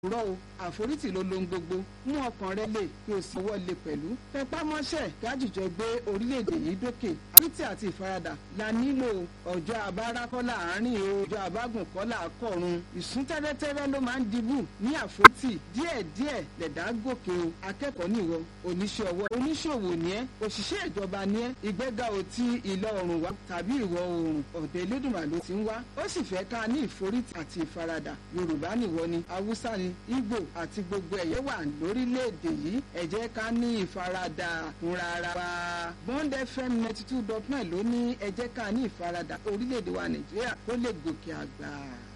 rọ o àforítì ló lohun gbogbo mú ọkàn rẹ lè kí o sì wọ́ lé pẹ̀lú tẹpá mọ́ṣẹ́ gájìjọ gbé orílẹ̀-èdè yìí dókè àforítì àti ìfaradà la nílò ọjọ́ abára kọ́lá àárín o ọjọ́ abágùn kọ́lá àkọ́run ìsún tẹ́rẹ́tẹ́rẹ́ ló máa ń dibú ní àforítì díẹ̀díẹ̀ lẹ̀dá gòkè o akẹ́kọ̀ọ́ nìwọ oníṣẹ́ ọwọ́ oníṣòwò ni ẹ́ òṣìṣẹ́ ìjọba ni ẹ́ ìgbéga ò ti ìlọ oòrùn wá tàbí ìwọ̀ oòrùn ọ̀dọ̀ Elédùmarè ló ti ń wá ó sì fẹ́ ká ní ìforítì àti ìfaradà Yorùbá nìwọ ni Haúsá ni Ìgbò àti gbogbo ẹ̀yẹ wà lórílẹ̀‐èdè yìí ẹ jẹ́ ká ní ìfaradà fúnra ara wa Bond FM ninety two dot nine ló ní ẹ jẹ́ ká ní ìfaradà orílẹ̀‐èdè wa Nàìjíríà kó lè gòkè àgbà.